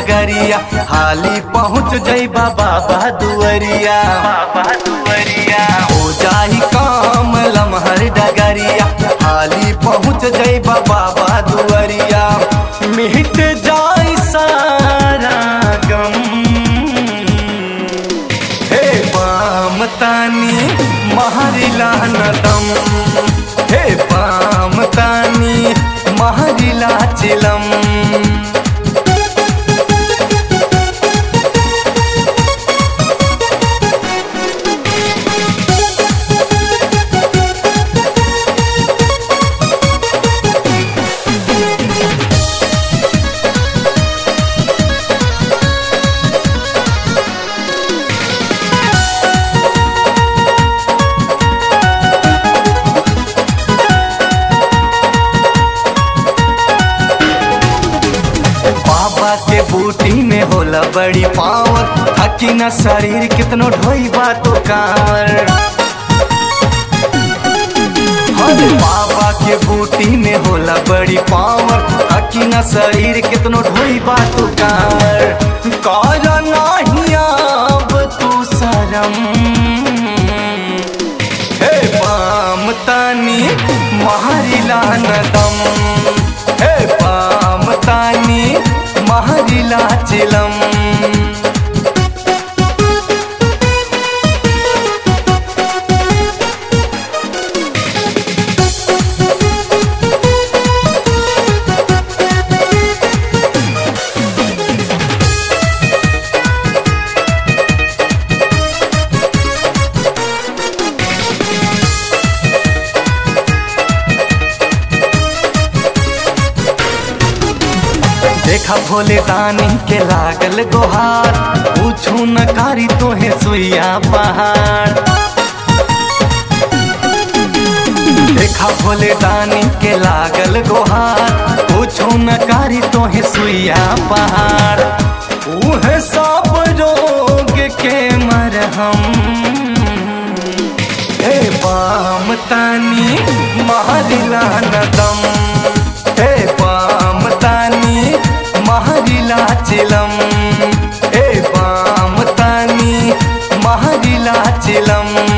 डगरिया हाली पहुँच जइबा बाबा दुअरिया बाबा दुअरिया हो जाई काम लमहर डगरिया हाली पहुँच जइबा बाबा दुअरिया मिट जाई सारा गम हे पाम तानी महरिला नदम हे पाम तानी महरिला चिलम बाबा के बूटी में होला बड़ी पावर थकी न शरीर कितनो ढोई तो कार अरे बाबा के बूटी में होला बड़ी पावर थकी न शरीर कितनो ढोई तो कार कर नाही अब तू शरम हे पाम तानी महरिला नदम हे पाम तानी महरिला चिलम देखा भोले दानी के लागल गोहार पूछू न कारी तोहे सुइया पहाड़ देखा भोले दानी के लागल गोहार पूछू न कारी तोहे सुइया पहाड़ उहे सब रोग के मरहम हे पाम तानी महरिला नदम हे पाम तानी महरिला चिलम हे पाम तानी महरिला चिलम